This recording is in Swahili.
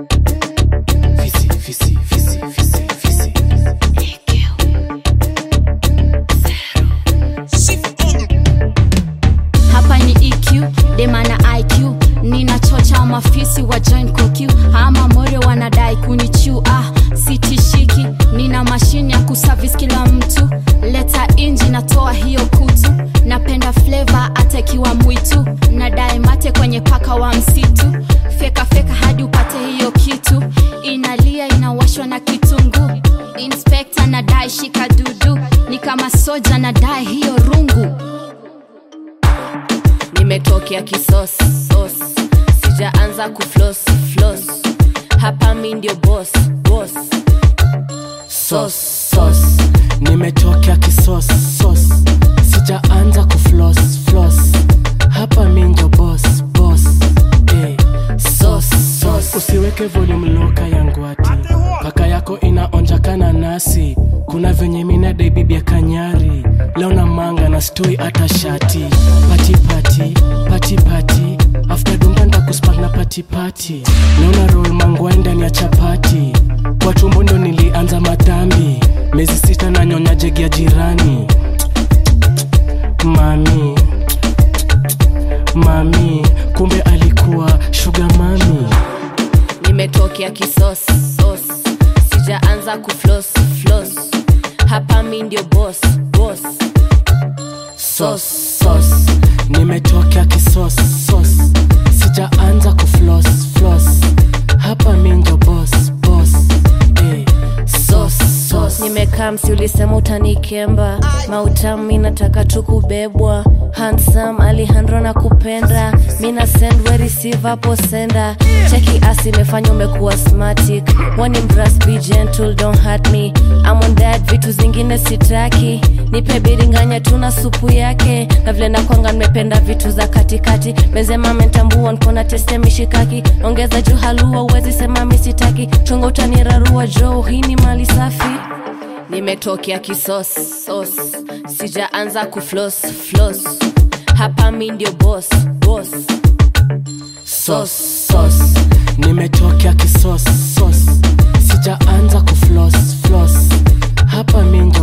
Fisi, fisi, fisi, fisi, fisi. hapa ni eq demana iq ninachocha mafisi wa join koq ama more wanadai kunichu ah sitishiki nina mashine ya kusavis kila mtu leta inji natoa hiyo kutu napenda fleva atakiwa mwitu nadai mate kwenye paka wa msitu feka feka hadi upate hiyo kitu inalia inawashwa na kitunguu inspekta nadai shika dudu ni kama soja nadai hiyo rungu nimetokea kisos sos sijaanza kuflos flos hapa mi ndio bos bos Sos, sos. nimetokea kisos sos sijaanza kuflos flos hapa minjo bos bos hey. sos sos usiweke volume loka yangwati paka yako inaonja kana nasi kuna venye minadai bibi ya kanyari leo na manga na stoi hata shati pati pati pati pati after dunga ndakuspak na pati pati naona roll mangwai ndani ya chapati kwa tumbo ndo nilianza madhambi miezi sita na nyonya jegi ya jirani mami mami kumbe alikuwa shuga mami nimetokea kisos sos sijaanza kuflos flos hapa mi ndio bos bos sos sos nimetokea kisos sos sijaanza kuflos flos hapa minjo bos bos hey. sos sos nimekaa msi ulisema utanikemba mautami nataka tu kubebwa hansam alihandro na kupenda mina send we receive hapo senda cheki asi imefanya umekuwa smatic wani mras be gentle don't hurt me I'm on that vitu zingine sitaki nipe biringanya tuna supu yake na vile nakwanga nimependa vitu za katikati mezema mentambua nkona teste mishikaki ongeza juu halua uwezi sema misitaki chongo utanirarua jo hii ni mali safi nimetokea kisos sos sijaanza kuflos flos hapa mi ndio bos bos sos sos nimetokea kisos sos sijaanza kuflos flos hapa minjo